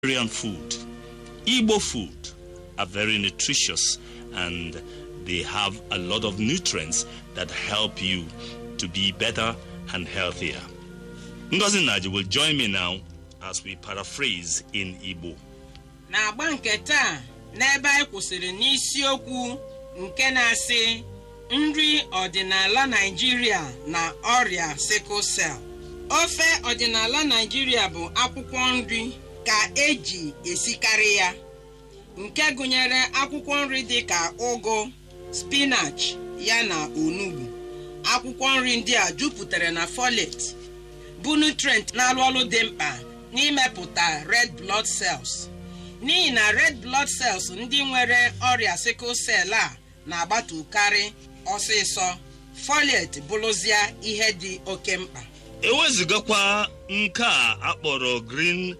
Nigerian food. Igbo food are very nutritious and they have a lot of nutrients that help you to be better and healthier. Ngozi Naji will join me now as we paraphrase in Igbo. n'agba nke taa n'ebe anyị kwụsịrị n'isiokwu nke na-asị nri ọdịnala Naịjirịa na ọrịa sickle cell ofe ọdịnala Naịjirịa bụ akwụkwọ nri ka eji esikarị ya nke gụnyere akwụkwọ nri dịka ụgụ spinach ya na onugbu akwụkwọ nri ndị a jupụtara na folate bụ nutrient na-alụ ọrụ dị mkpa n'imepụta red blood cells n'ihi na red blood cells ndị nwere ọrịa sickle cell a na-agbatukarị ọsịsọ folate bụrụzia ihe dị oke mkpa ewezugakwa nke a akpọrọ green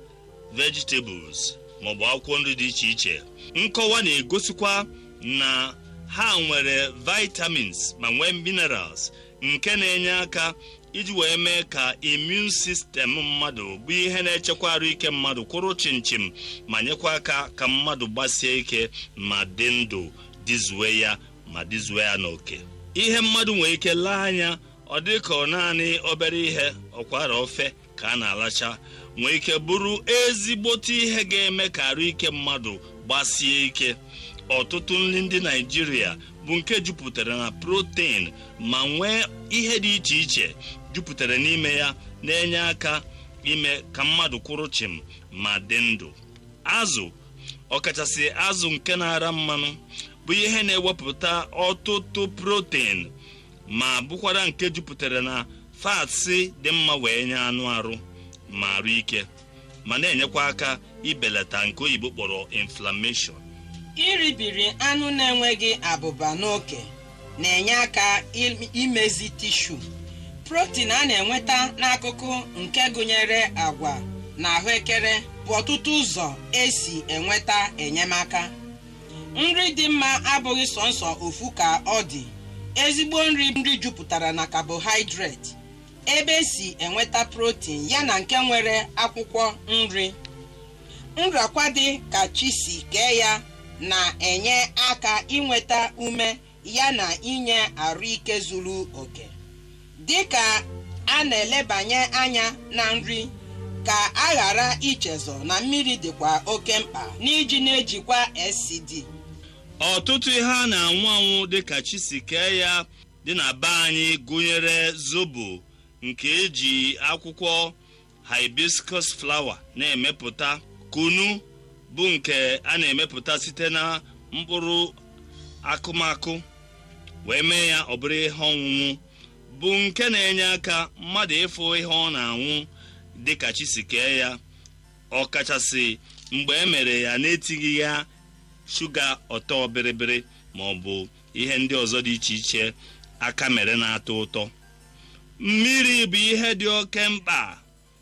vegetables maọbụ akwụkwọ nri dị iche iche nkọwa na-egosikwa na ha nwere vitamins ma nwee minerals nke na-enye aka iji wee mee ka immune system mmadụ bụ ihe na-echekwa arụ ike mmadụ kwụrụ chimchim ma nyekwa aka ka mmadụ gbasie ike ma dị ndụ dịzuwe ya ma dịzuwe ya n'oke ihe mmadụ nwere ike lee anya ọ dị ka ọ naanị obere ihe ọkwara ofe ka a na-alacha nwee ike bụrụ ezigbote ihe ga-eme ka arụ ike mmadụ gbasie ike ọtụtụ nri ndị naijiria bụ nke jupụtara na protein ma nwee ihe dị iche iche jupụtara n'ime ya na-enye aka ime ka mmadụ kwụrụ chịm ma dị ndụ azụ ọkachasị azụ nke na-ara mmanụ bụ ihe na-ewepụta ọtụtụ protein ma bụkwara nke jupụtara na fats dị mma wee nye anụ arụ ma arụ ike ma na-enyekwa aka ibelata nke oyibo kpọrọ inflammation iribiri anụ na-enweghị abụba n'oke na-enye aka imezi tishu protein a na-enweta n'akụkụ nke gụnyere agwa na ahụekere bụ ọtụtụ ụzọ esi enweta enyemaka nri dị mma abụghị sọnsọ ofu ka ọ dị ezigbo nri nri jupụtara na carbohydrate ebe esi enweta protein ya na nke nwere akwụkwọ nri nrakwa dị ka chi si kee ya na-enye aka inweta ume ya na inye arụike zuru oke dịka a na-elebanye anya na nri ka a ghara ichezọ na mmiri dịkwa oke mkpa n'iji na-ejikwa SCD ọtụtụ ihe a na-anwụ anwụ dịka chisikee ya dị na be anyị gụnyere zobo nke eji akwụkwọ hibiscus flower na-emepụta kunu bụ nke a na-emepụta site na mkpụrụ akụmakụ wee mee ya ọ bụrụ ihe ọṅụṅụ bụ nke na-enye aka mmadụ ịfụ ihe ọ na-anwụ dịka chisikee ya ọkachasị mgbe e mere ya na-etighị ya shuga ọtọ bịrịbịrị ma ọ bụ ihe ndị ọzọ dị iche iche aka mere na-atọ ụtọ mmiri bụ ihe dị oke mkpa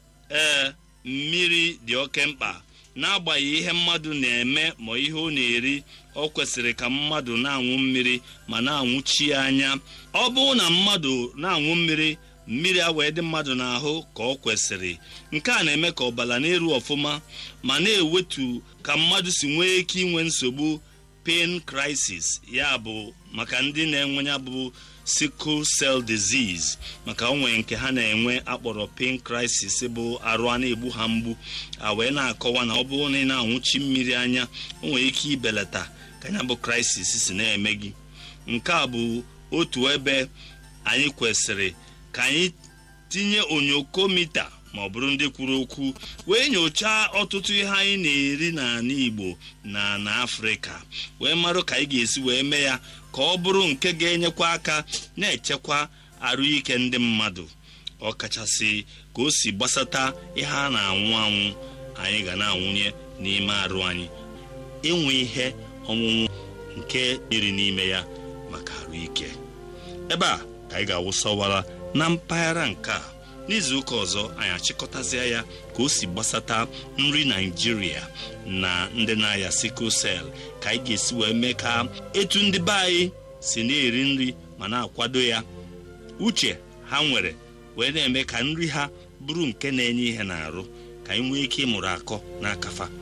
ee mmiri dị oke mkpa n'agbanyeghị ihe mmadụ na-eme ma ihe ọ na-eri ọ kwesịrị ka mmadụ na-aṅụ mmiri ma na-aṅụchi anya ọ bụrụ na mmadụ na-aṅụ mmiri mmiri a wee dị mmadụ n'ahụ ka ọ kwesịrị nke a na-eme ka ọbara na-eru ọfụma ma na-ewetu ka mmadụ si nwee ike inwe nsogbu pain crisis ya bụ maka ndị na-enwe ya bụ sickle cell disease maka onwe nke ha na-enwe akpọrọ pain crisis bụ arụ a na-egbu ha mgbu a wee na-akọwa na ọ bụrụ na ị na-anwụchi mmiri anya o nwere ike ibelata ka ya bụ crisis si na-eme gị nke a bụ otu ebe anyị kwesịrị ka anyị tinye onyokomita ma ọ bụrụ ndị kwuru okwu wee nyochaa ọtụtụ ihe anyị na-eri n'ala Igbo na na Afrịka wee marụ ka anyị ga-esi wee mee ya ka ọ bụrụ nke ga-enyekwa aka na-echekwa arụike ndị mmadụ ọkachasị ka o si gbasata ihe a na-anwụ anwụ anyị ga na-anwụnye n'ime arụ anyị inwe ihe ọṅụṅụ nke dịrị n'ime ya maka arụike ebe a ka anyị ga-awụsọwara na mpaghara nke a n'izuụka ọzọ anyị achịkọtazie ya ka o si gbasata nri naijiria na ndị na-aya sickle cell ka anyị ga-esi wee mee ka etu ndị be anyị si na-eri nri ma na-akwado ya uche ha nwere wee na-eme ka nri ha bụrụ nke na-enye ihe na-arụ ka anyị nwee ike ịmụrụ akọ n'akafa